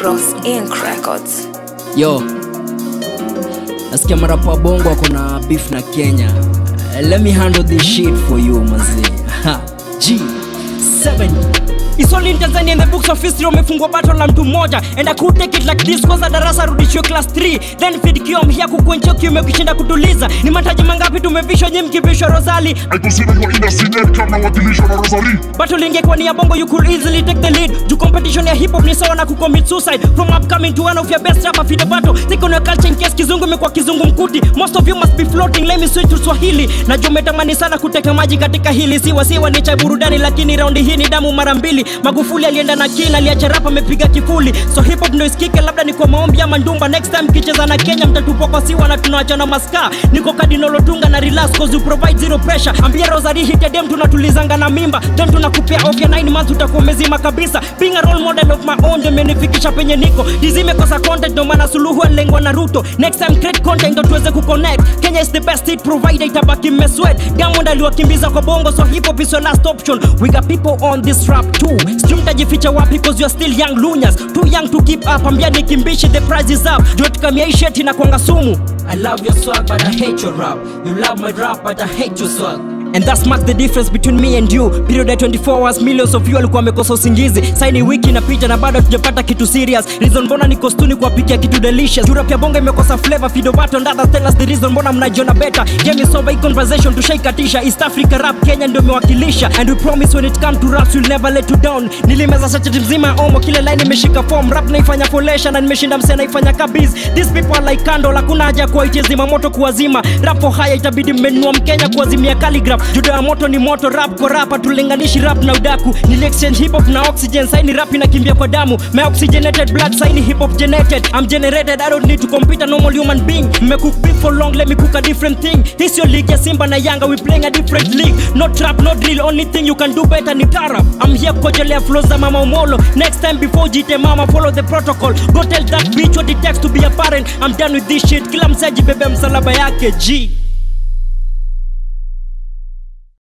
Bros Inc. Records. yo nasikia marapa wa bongo wako na beef na kenya Uh, let me handle this shit for you mazee Ha, g7 It's only in Tanzania in the books of history wamefungwa battle la mtu mmoja and I could take it like this kwanza darasa rudishiwe class 3 then feed kiom here kukuenchia kiume ukishinda kutuliza ni mataji mangapi tumevishwa nyi mkivishwa Rosali I consider your inner sinet kama wakilisho na Rosary battle ingekuwa ni ya bongo you could easily take the lead juu competition ya hip hop ni sawa na kucommit suicide from upcoming to one of your best rapper feed the battle think on your culture in case kizungu imekuwa kizungu mkuti most of you must be floating let me switch to Swahili najua umetamani sana kuteka maji katika hili siwa siwa ni cha burudani lakini raundi hii ni damu mara mbili Magufuli alienda na kina aliacha rap amepiga kifuli so hip hop ndio isikike labda ni kwa maombi ama ndumba next time kicheza na Kenya mtatupwa kwa siwa na tunaacha na maska niko Cardinal Otunga na relax cause you provide zero pressure ambia Rosary hit ya dem tunatulizanga na mimba then tunakupea off ya 9 months utakuwa umezima kabisa being a role model of my own ndio imenifikisha penye niko dizime kosa content ndio maana suluhu alengwa na Ruto next time create content ndio tuweze kuconnect Kenya is the best hit provider itabaki mmesweat Diamond aliwakimbiza kwa bongo so hip hop is your last option we got people on this rap too sijui mtajificha wapi cause you are still young lunyas too young to keep up ambia nikimbishi the price is up juu tukamia hii shit inakwanga sumu I love your swag but I hate your rap you love my rap but I hate your swag And that marks the difference between me and you period ya 24 hours millions of you walikuwa wamekosa usingizi saini wiki inapita na bado tujapata kitu serious reason mbona niko stuni kuwapikia kitu delicious Europe ya bonga imekosa flavor fido bato and others tell us the reason mbona mnajiona better game is over hii conversation tushaikatisha East Africa rap Kenya ndio imewakilisha and we promise when it come to raps we'll never let you down nilimeza sachet mzima ya omo kile line imeshika form rap naifanya folesha na nimeshinda msee naifanya kabiz these people are like candle hakuna haja ya kuwaitia zima moto kuwazima rapo haya itabidi mmenunua mkenya kuwazimia calligraph judo ya moto ni moto rap kwa rapa tulinganishi rap na udaku nili exchange hip hop na oxygen saini rap inakimbia kwa damu my oxygenated blood saini hip hop generated i'm generated i don't need to compete a normal human being mmecook beef for long let me cook a different thing this your league ya simba na yanga we playing a different league no trap no drill only thing you can do better ni tarap i'm here kukojelea flows za mama umolo next time before jite mama follow the protocol go tell that bitch what it takes to be a parent i'm done with this shit kila msaji bebe msalaba yake g